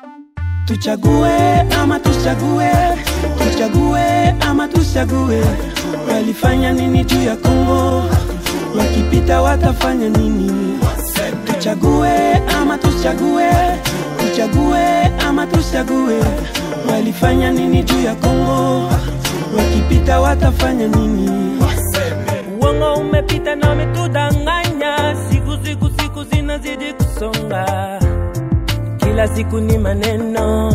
Tuchague ama tuchague, tuchague ama tuchague. Walifanya nini juu ya Kongo? Wakipita watafanya nini? Tuchague ama tuchague, tuchague ama tuchague. Walifanya nini juu ya Kongo? Wakipita watafanya nini? Uongo umepita na umetudanganya, siku siku siku zinazidi kusonga, kila siku ni maneno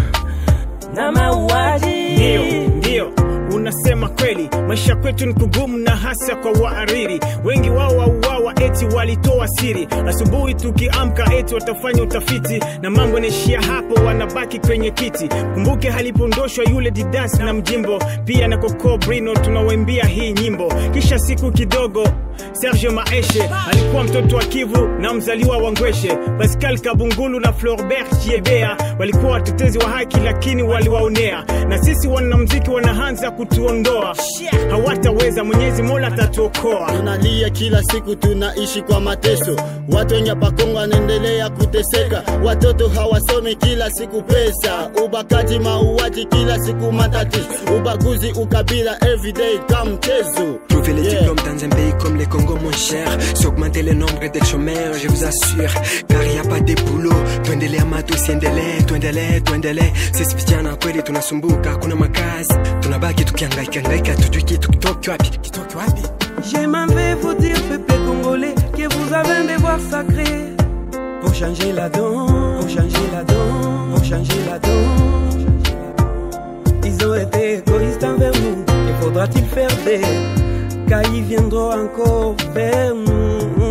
na mauaji. Ndio, ndio, unasema kweli, maisha kwetu ni kugumu na hasa kwa wahariri. Wengi wao wauawa eti walitoa siri, asubuhi tukiamka eti watafanya utafiti, na mambo yanaishia hapo, wanabaki kwenye kiti. Kumbuke halipondoshwa yule Didas na Mjimbo, pia na Coco Brino, tunawaimbia hii nyimbo. Kisha siku kidogo Serge Maeshe alikuwa mtoto wa Kivu na mzaliwa wa Ngweshe. Pascal Kabungulu na Floribert Chiebea walikuwa watetezi wa haki, lakini waliwaonea, na sisi wanamuziki wanaanza kutuondoa. Hawataweza, Mwenyezi Mola atatuokoa. tunalia kila siku, tunaishi kwa mateso. Watu wenye pakongo wanaendelea kuteseka, watoto hawasomi, kila siku pesa, ubakaji, mauaji, kila siku matatizo, ubaguzi, ukabila, everyday kama mchezo. Trouver les Yeah. diplômes dans un pays comme les Congo, mon cher, c'est augmenter le nombre des chômeurs, je vous assure. Car y a pas de boulot, tuendelee ama tusiendelee, tuendelee, tuendelee. Sisi vijana kweli tunasumbuka, kuna makazi, tunabaki tukihangaika hangaika, tujui kitu kitoke wapi, kitoke wapi. Je m'en vais vous dire, peuple congolais, que vous avez un devoir sacré pour changer la donne, pour changer la donne, pour changer la donne. Ils ont été égoïstes envers nous, et faudra-t-il faire des car ils viendront encore vers nous.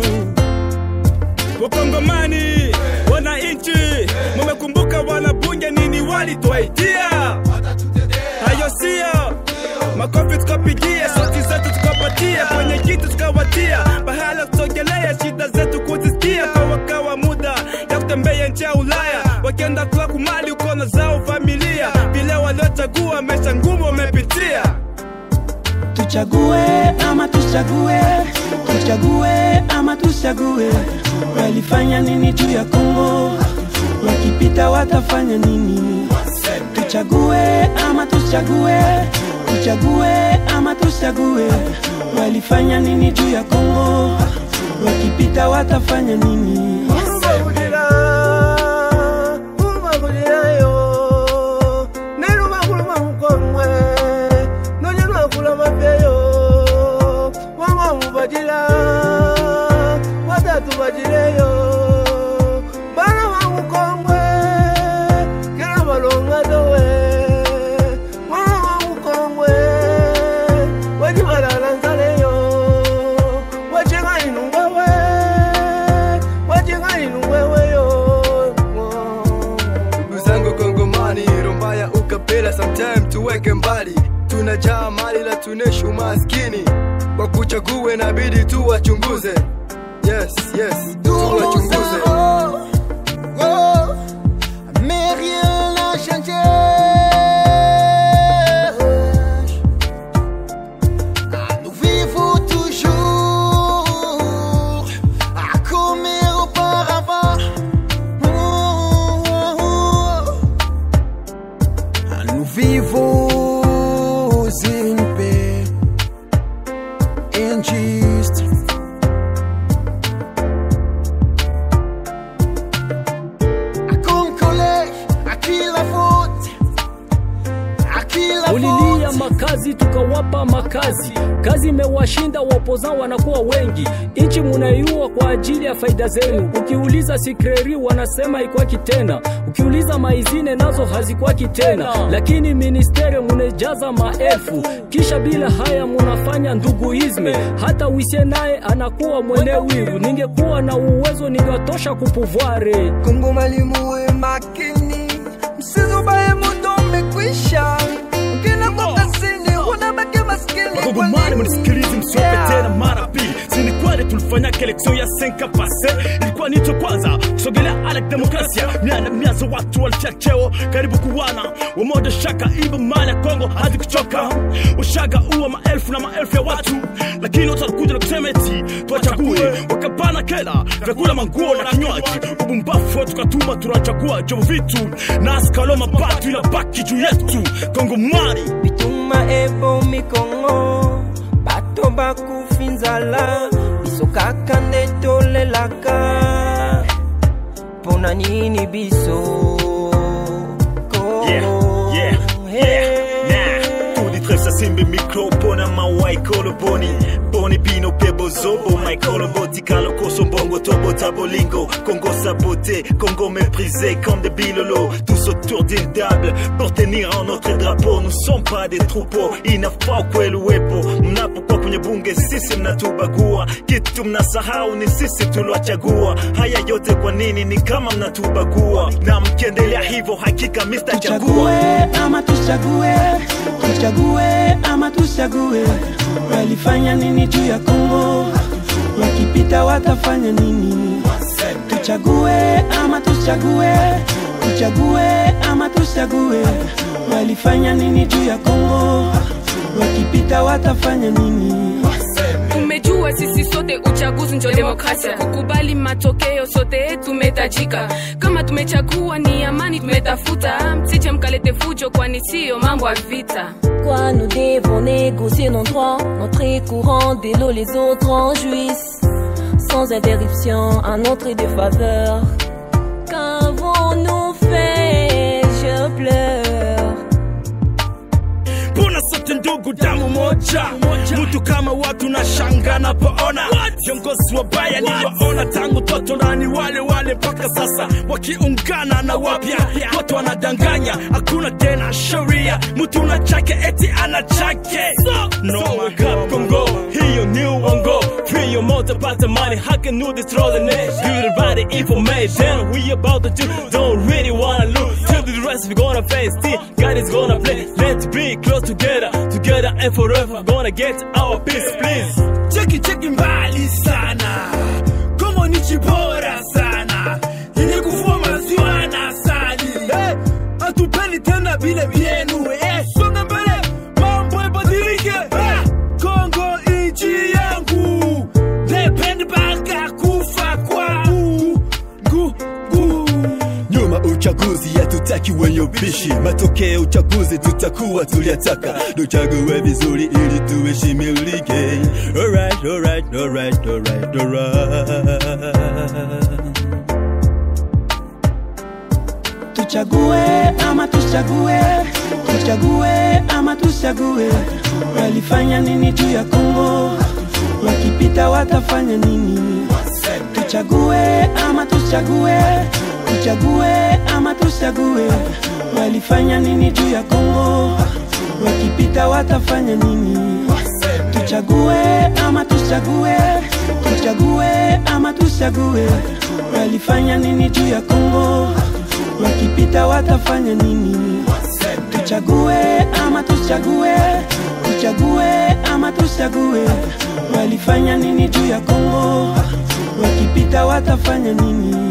Wakongomani, wananchi, mumekumbuka wanabunge nini walituaitia? Hayo sio makofi tukapigia, sauti zetu tukapatia, kwenye kitu tukawatia, bahala kusogelea shida zetu kuzisikia, kwa wakawa muda ya kutembea nchi ya Ulaya, wakienda kula kumali uko na zao familia, vile waliochagua maisha ngumu wamepitia. Tuchague ama tuchague, tuchague ama tuchague. Walifanya nini juu ya Kongo? Wakipita watafanya nini? Tuchague ama tuchague, tuchague ama tuchague. Walifanya nini juu ya Kongo? Wakipita watafanya nini? ndugu zangu Kongomani, romba ya ukapela sometime tuweke mbali, tunajaa mali la tuneshi umaskini, kwa kuchague nabidi tuwachunguze. Yes, yes, tuwachunguze. Mais rien n'a changé. Ah, Nous vivons toujours à comme auparavant. Oh, oh, oh. Ah, Nous vivons une paix injuste. À Concole, à qui la faute? À qui la Mulilia faute? makazi tukawapa makazi, kazi imewashinda wapoza wanakuwa wengi, nchi munaiua kwa ajili ya faida zenu. Ukiuliza sikreri wanasema ikwaki tena, ukiuliza maizine nazo hazikwaki tena, lakini ministeri munejaza maelfu, kisha bila haya munafanya nduguizme. Hata wisie naye anakuwa mwene wivu. Ningekuwa na uwezo ningewatosha kupuvware Kongomani muwe makini, msizubaye muda umekwisha. Ukina kwa kazini unabaki maskini. Wakongomani mnisikilize, msiope tena mara pili. Si ni kweli tulifanya election ya 5 pase, ilikuwa nicho kwanza kusogelea ala ya demokrasia miana mianzo watu walifia cheo karibu kuwana wamoja shaka iba mali ya kongo hadi kuchoka ushaga uwa maelfu na maelfu ya watu lakini watu wanakuja na kusema eti tuwachague wakapana kela vyakula manguo na kinywaji ubumbafu tukatuma tunachagua jovo vitu na askalo mabatu inabaki juu yetu kongomani bituma ebomi kongo bato bakufi nzala biso kaka nde tolelaka mpona nini biso kongo Yeah, yeah, yeah. Nah, tulitresa simbi mikro mpona mawaikolo boni boni bino pe bozobo maikolo botikalo koso mbongo tobo tabolingo congo saboté congo méprisé comme des bilolos tous autour d'une table pour tenir en notre drapeau nous sommes pas des troupeaux inafaa kweli uwepo mnapokuwa kwenye bunge sisi mnatubagua kitu mnasahau ni sisi tuliwachagua haya yote kwa nini ni kama mnatubagua na mkiendelea hivyo hakika mr chagua tuchague ama tuchague tuchague ama tuchague walifanya nini juu ya kongo wakipita watafanya nini tuchague ama tuchague tuchague ama tuchague walifanya nini juu ya kongo wakipita watafanya nini tumejua sisi sote uchaguzi njo demokrasia kukubali matokeo sote tumetajika kama tumechagua ni amani tumetafuta msije mkalete fujo kwani siyo mambo ya vita Quoi, nous devons négocier nos droits, entrer courant dès l'eau, les autres en jouissent, sans interruption, à notre défaveur. Qu'avons-nous fait Je pleure. mbona sote ndugu damu moja mtu kama watu na shanga napoona viongozi wabaya niwaona tangu toto na ni wale wale mpaka sasa wakiungana na wapya wote wanadanganya hakuna tena sheria mtu na chake eti ana chake no makap kongo hiyo ni uongo free your motor pata money how can you destroy the nation give everybody information we about to do don't really wanna lose till the rest we gonna face still God is gonna play let's be close together together and forever gonna get our peace please cheki cheki mbali sana Kongo ni chibora sana yenye kufua maziwa na asali hey, hatupendi tena vile vyenu hey, songa mbele mambo ibadilike hey, Kongo nchi yangu nependi mpaka kufa kwangu gu, gu. nyuma uchaguzi hatutaki wenye ubishi matokeo uchaguzi tutakuwa tuliataka tuchague vizuri ili tuheshimilike alright, alright, alright, alright, alright. tuchague ama tuchague tuchague ama tuchague walifanya nini juu ya kongo wakipita watafanya nini tuchague ama tuchague tuchague ama tuchague walifanya nini juu ya kongo wakipita watafanya nini tuchague ama tuchague tuchague ama tuchague walifanya nini juu ya kongo wakipita watafanya nini tuchague ama tuchague tuchague ama tuchague walifanya nini juu ya kongo wakipita watafanya nini